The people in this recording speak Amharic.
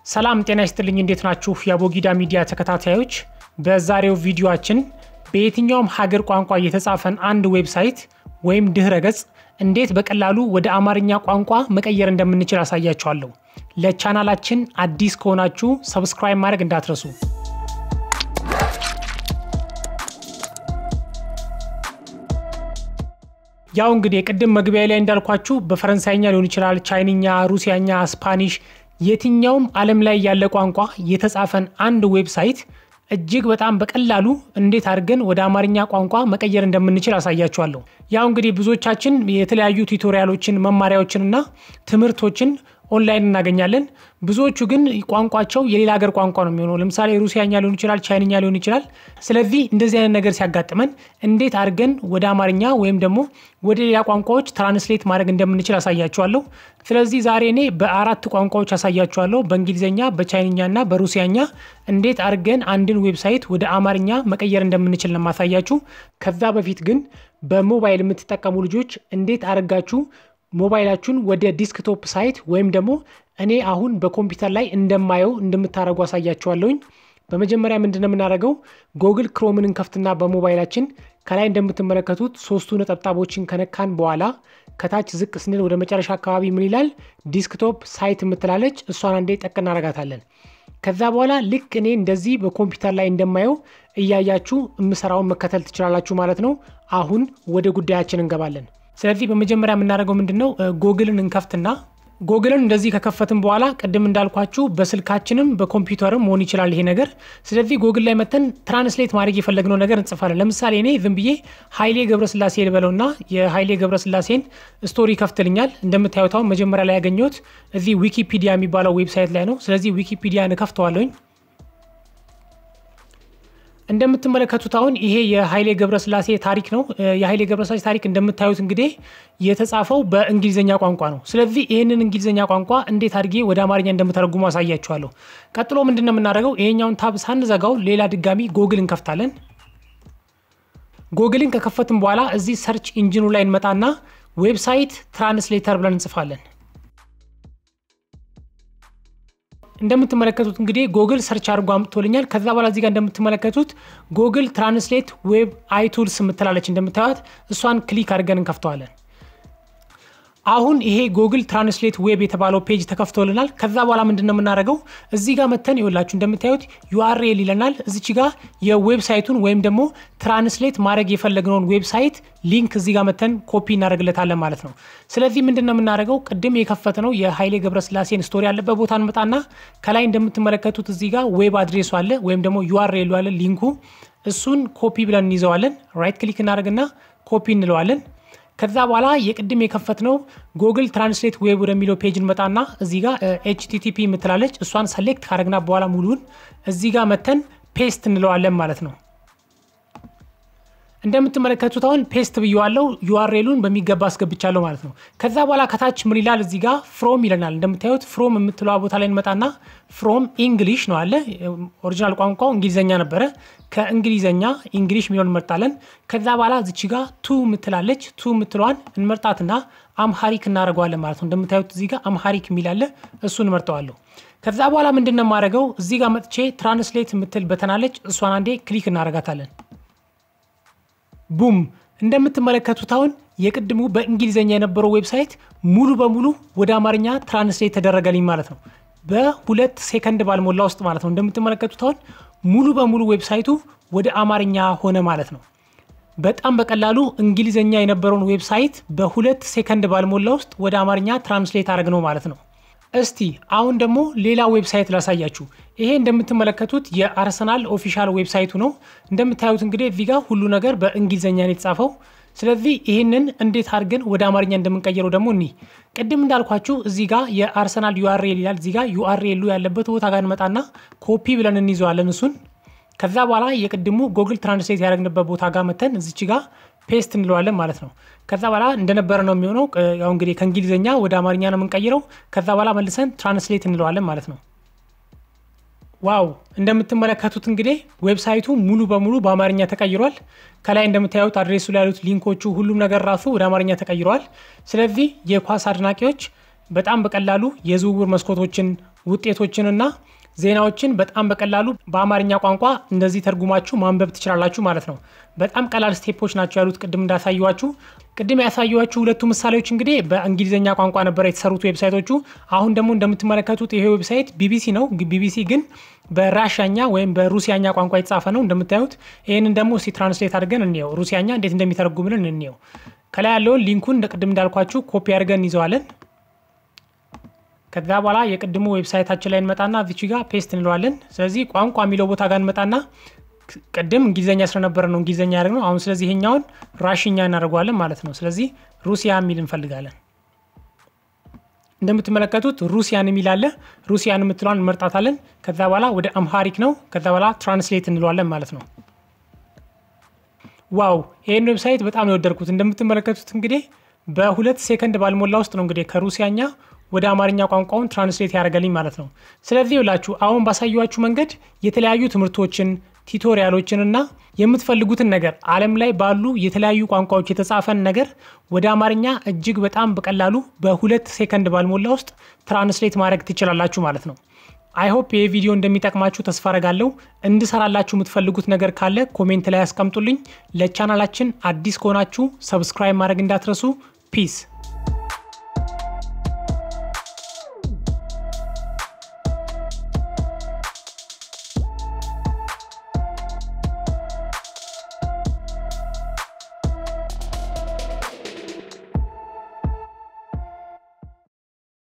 ሰላም ጤና ይስጥልኝ። እንዴት ናችሁ? የአቦጊዳ ሚዲያ ተከታታዮች፣ በዛሬው ቪዲዮአችን በየትኛውም ሀገር ቋንቋ የተጻፈን አንድ ዌብሳይት ወይም ድህረ ገጽ እንዴት በቀላሉ ወደ አማርኛ ቋንቋ መቀየር እንደምንችል አሳያችኋለሁ። ለቻናላችን አዲስ ከሆናችሁ ሰብስክራይብ ማድረግ እንዳትረሱ። ያው እንግዲህ ቅድም መግቢያ ላይ እንዳልኳችሁ በፈረንሳይኛ ሊሆን ይችላል፣ ቻይንኛ፣ ሩሲያኛ፣ ስፓኒሽ የትኛውም ዓለም ላይ ያለ ቋንቋ የተጻፈን አንድ ዌብሳይት እጅግ በጣም በቀላሉ እንዴት አድርገን ወደ አማርኛ ቋንቋ መቀየር እንደምንችል አሳያችኋለሁ። ያው እንግዲህ ብዙዎቻችን የተለያዩ ቱቶሪያሎችን መማሪያዎችንና ትምህርቶችን ኦንላይን እናገኛለን። ብዙዎቹ ግን ቋንቋቸው የሌላ ሀገር ቋንቋ ነው የሚሆነው። ለምሳሌ ሩሲያኛ ሊሆን ይችላል፣ ቻይንኛ ሊሆን ይችላል። ስለዚህ እንደዚህ አይነት ነገር ሲያጋጥመን እንዴት አድርገን ወደ አማርኛ ወይም ደግሞ ወደ ሌላ ቋንቋዎች ትራንስሌት ማድረግ እንደምንችል አሳያችኋለሁ። ስለዚህ ዛሬ እኔ በአራት ቋንቋዎች አሳያችኋለሁ። በእንግሊዝኛ፣ በቻይንኛ እና በሩሲያኛ እንዴት አድርገን አንድን ዌብሳይት ወደ አማርኛ መቀየር እንደምንችል ነው የማሳያችሁ። ከዛ በፊት ግን በሞባይል የምትጠቀሙ ልጆች እንዴት አድርጋችሁ ሞባይላችሁን ወደ ዲስክቶፕ ሳይት ወይም ደግሞ እኔ አሁን በኮምፒውተር ላይ እንደማየው እንደምታደርጉ አሳያችኋለሁኝ። በመጀመሪያ ምንድን ነው የምናደርገው? ጎግል ክሮምን እንከፍትና በሞባይላችን ከላይ እንደምትመለከቱት ሶስቱ ነጠብጣቦችን ከነካን በኋላ ከታች ዝቅ ስንል ወደ መጨረሻ አካባቢ ምን ይላል? ዲስክቶፕ ሳይት የምትላለች እሷን አንዴ ጠቅ እናደርጋታለን። ከዛ በኋላ ልክ እኔ እንደዚህ በኮምፒውተር ላይ እንደማየው እያያችሁ የምሰራውን መከተል ትችላላችሁ ማለት ነው። አሁን ወደ ጉዳያችን እንገባለን። ስለዚህ በመጀመሪያ የምናደርገው ምንድን ነው ጎግልን እንከፍትና ጎግልን እንደዚህ ከከፈትን በኋላ ቅድም እንዳልኳችሁ በስልካችንም በኮምፒውተርም መሆን ይችላል ይሄ ነገር። ስለዚህ ጎግል ላይ መተን ትራንስሌት ማድረግ የፈለግነው ነገር እንጽፋለን። ለምሳሌ እኔ ዝም ብዬ ኃይሌ ገብረስላሴ ልበለውና የኃይሌ ገብረስላሴን ስቶሪ ይከፍትልኛል። እንደምታዩት አሁን መጀመሪያ ላይ ያገኘሁት እዚህ ዊኪፒዲያ የሚባለው ዌብሳይት ላይ ነው። ስለዚህ ዊኪፒዲያን እከፍተዋለሁኝ። እንደምትመለከቱት አሁን ይሄ የኃይሌ ገብረስላሴ ታሪክ ነው። የኃይሌ ገብረስላሴ ታሪክ እንደምታዩት እንግዲህ የተጻፈው በእንግሊዝኛ ቋንቋ ነው። ስለዚህ ይህንን እንግሊዝኛ ቋንቋ እንዴት አድርጌ ወደ አማርኛ እንደምተረጉሙ አሳያችኋለሁ። ቀጥሎ ምንድን ነው የምናደርገው? ይሄኛውን ታብ ሳንዘጋው ሌላ ድጋሚ ጎግል እንከፍታለን። ጎግልን ከከፈትን በኋላ እዚህ ሰርች ኢንጂኑ ላይ እንመጣና ዌብሳይት ትራንስሌተር ብለን እንጽፋለን። እንደምትመለከቱት እንግዲህ ጎግል ሰርች አድርጎ አምጥቶልኛል። ከዛ በኋላ እዚህ ጋር እንደምትመለከቱት ጎግል ትራንስሌት ዌብ አይቱልስ የምትላለች እንደምታዩት እሷን ክሊክ አድርገን እንከፍተዋለን። አሁን ይሄ ጎግል ትራንስሌት ዌብ የተባለው ፔጅ ተከፍቶልናል። ከዛ በኋላ ምንድን ነው የምናደርገው? እዚህ ጋር መተን ይኸውላችሁ እንደምታዩት ዩአርኤል ይለናል። እዚች ጋር የዌብሳይቱን ወይም ደግሞ ትራንስሌት ማድረግ የፈለግነውን ዌብሳይት ሊንክ እዚህ ጋር መተን ኮፒ እናደርግለታለን ማለት ነው። ስለዚህ ምንድን ነው የምናደርገው? ቅድም የከፈትነው የኃይሌ ገብረስላሴን ስቶሪ ያለበት ቦታ እንመጣና ከላይ እንደምትመለከቱት እዚህ ጋር ዌብ አድሬሱ አለ ወይም ደግሞ ዩአርኤሉ አለ ሊንኩ። እሱን ኮፒ ብለን እንይዘዋለን። ራይት ክሊክ እናደርግና ኮፒ እንለዋለን። ከዛ በኋላ የቅድም የከፈትነው ጎግል ትራንስሌት ዌብ ወደሚለው ፔጅ እንመጣና እዚህ ጋር ኤችቲቲፒ የምትላለች እሷን ሰሌክት ካደረግና በኋላ ሙሉን እዚህ ጋር መተን ፔስት እንለዋለን ማለት ነው። እንደምትመለከቱት አሁን ፔስት ብየዋለው ዩአርኤሉን በሚገባ አስገብቻለሁ ማለት ነው። ከዛ በኋላ ከታች ምን ይላል እዚህ ጋር ፍሮም ይለናል። እንደምታዩት ፍሮም የምትለዋ ቦታ ላይ እንመጣና ፍሮም ኢንግሊሽ ነው አለ። ኦሪጂናል ቋንቋው እንግሊዘኛ ነበረ። ከእንግሊዘኛ ኢንግሊሽ የሚለውን እንመርጣለን። ከዛ በኋላ እዚች ጋር ቱ ምትላለች። ቱ ምትለዋን እንመርጣትና አምሃሪክ እናደርገዋለን ማለት ነው። እንደምታዩት እዚህ ጋር አምሃሪክ የሚላለ እሱን እንመርጠዋለሁ። ከዛ በኋላ ምንድን ነው የማደርገው እዚህ ጋር መጥቼ ትራንስሌት የምትል በተናለች እሷን አንዴ ክሊክ እናደርጋታለን። ቡም እንደምትመለከቱት አሁን የቅድሙ በእንግሊዝኛ የነበረው ዌብሳይት ሙሉ በሙሉ ወደ አማርኛ ትራንስሌት ተደረገልኝ ማለት ነው። በሁለት ሴከንድ ባልሞላ ውስጥ ማለት ነው። እንደምትመለከቱት አሁን ሙሉ በሙሉ ዌብሳይቱ ወደ አማርኛ ሆነ ማለት ነው። በጣም በቀላሉ እንግሊዝኛ የነበረውን ዌብሳይት በሁለት ሴከንድ ባልሞላ ውስጥ ወደ አማርኛ ትራንስሌት አድረግ ነው ማለት ነው። እስቲ አሁን ደግሞ ሌላ ዌብሳይት ላሳያችሁ። ይሄ እንደምትመለከቱት የአርሰናል ኦፊሻል ዌብሳይቱ ነው። እንደምታዩት እንግዲህ እዚህ ጋር ሁሉ ነገር በእንግሊዝኛ ነው የተጻፈው። ስለዚህ ይህንን እንዴት አድርገን ወደ አማርኛ እንደምንቀይረው ደግሞ እኒ ቅድም እንዳልኳችሁ እዚህ ጋር የአርሰናል ዩአርኤል ይላል። እዚህ ጋር ዩአርኤሉ ያለበት ቦታ ጋር እንመጣና ኮፒ ብለን እንይዘዋለን እሱን። ከዛ በኋላ የቅድሙ ጎግል ትራንስሌት ያደረግንበት ቦታ ጋር መተን እዚች ጋር ፔስት እንለዋለን ማለት ነው። ከዛ በኋላ እንደነበረ ነው የሚሆነው። ያው እንግዲህ ከእንግሊዝኛ ወደ አማርኛ ነው የምንቀይረው። ከዛ በኋላ መልሰን ትራንስሌት እንለዋለን ማለት ነው። ዋው እንደምትመለከቱት እንግዲህ ዌብሳይቱ ሙሉ በሙሉ በአማርኛ ተቀይሯል። ከላይ እንደምታዩት አድሬሱ ላይ ያሉት ሊንኮቹ፣ ሁሉም ነገር ራሱ ወደ አማርኛ ተቀይረዋል። ስለዚህ የኳስ አድናቂዎች በጣም በቀላሉ የዝውውር መስኮቶችን ውጤቶችንና ዜናዎችን በጣም በቀላሉ በአማርኛ ቋንቋ እንደዚህ ተርጉማችሁ ማንበብ ትችላላችሁ ማለት ነው። በጣም ቀላል ስቴፖች ናቸው ያሉት ቅድም እንዳሳየዋችሁ። ቅድም ያሳየዋችሁ ሁለቱ ምሳሌዎች እንግዲህ በእንግሊዝኛ ቋንቋ ነበረ የተሰሩት ዌብሳይቶቹ። አሁን ደግሞ እንደምትመለከቱት ይሄ ዌብሳይት ቢቢሲ ነው። ቢቢሲ ግን በራሻኛ ወይም በሩሲያኛ ቋንቋ የተጻፈ ነው እንደምታዩት። ይህንን ደግሞ እስቲ ትራንስሌት አድርገን እንየው፣ ሩሲያኛ እንዴት እንደሚተረጉምልን እንየው። ከላይ ያለውን ሊንኩን ቅድም እንዳልኳችሁ ኮፒ አድርገን እንይዘዋለን። ከዛ በኋላ የቅድሙ ዌብሳይታችን ላይ እንመጣና እዚች ጋር ፔስት እንለዋለን። ስለዚህ ቋንቋ የሚለው ቦታ ጋር እንመጣና ቅድም እንግሊዝኛ ስለነበረ ነው እንግሊዝኛ ያደረግነው። አሁን ስለዚህ ይሄኛውን ራሽኛ እናደርገዋለን ማለት ነው። ስለዚህ ሩሲያ የሚል እንፈልጋለን። እንደምትመለከቱት ሩሲያን የሚል አለ። ሩሲያን የምትለዋን እንመርጣታለን። ከዛ በኋላ ወደ አምሃሪክ ነው። ከዛ በኋላ ትራንስሌት እንለዋለን ማለት ነው። ዋው ይህን ዌብሳይት በጣም ነው የወደድኩት። እንደምትመለከቱት እንግዲህ በሁለት ሴከንድ ባልሞላ ውስጥ ነው እንግዲህ ከሩሲያኛ ወደ አማርኛ ቋንቋውን ትራንስሌት ያደርገልኝ ማለት ነው። ስለዚህ ይላችሁ አሁን ባሳየኋችሁ መንገድ የተለያዩ ትምህርቶችን ቲቶሪያሎችን እና የምትፈልጉትን ነገር ዓለም ላይ ባሉ የተለያዩ ቋንቋዎች የተጻፈን ነገር ወደ አማርኛ እጅግ በጣም በቀላሉ በሁለት ሴከንድ ባልሞላ ውስጥ ትራንስሌት ማድረግ ትችላላችሁ ማለት ነው። አይሆፕ ይህ ቪዲዮ እንደሚጠቅማችሁ ተስፋ አረጋለሁ። እንድሰራላችሁ የምትፈልጉት ነገር ካለ ኮሜንት ላይ ያስቀምጡልኝ። ለቻናላችን አዲስ ከሆናችሁ ሰብስክራይብ ማድረግ እንዳትረሱ። ፒስ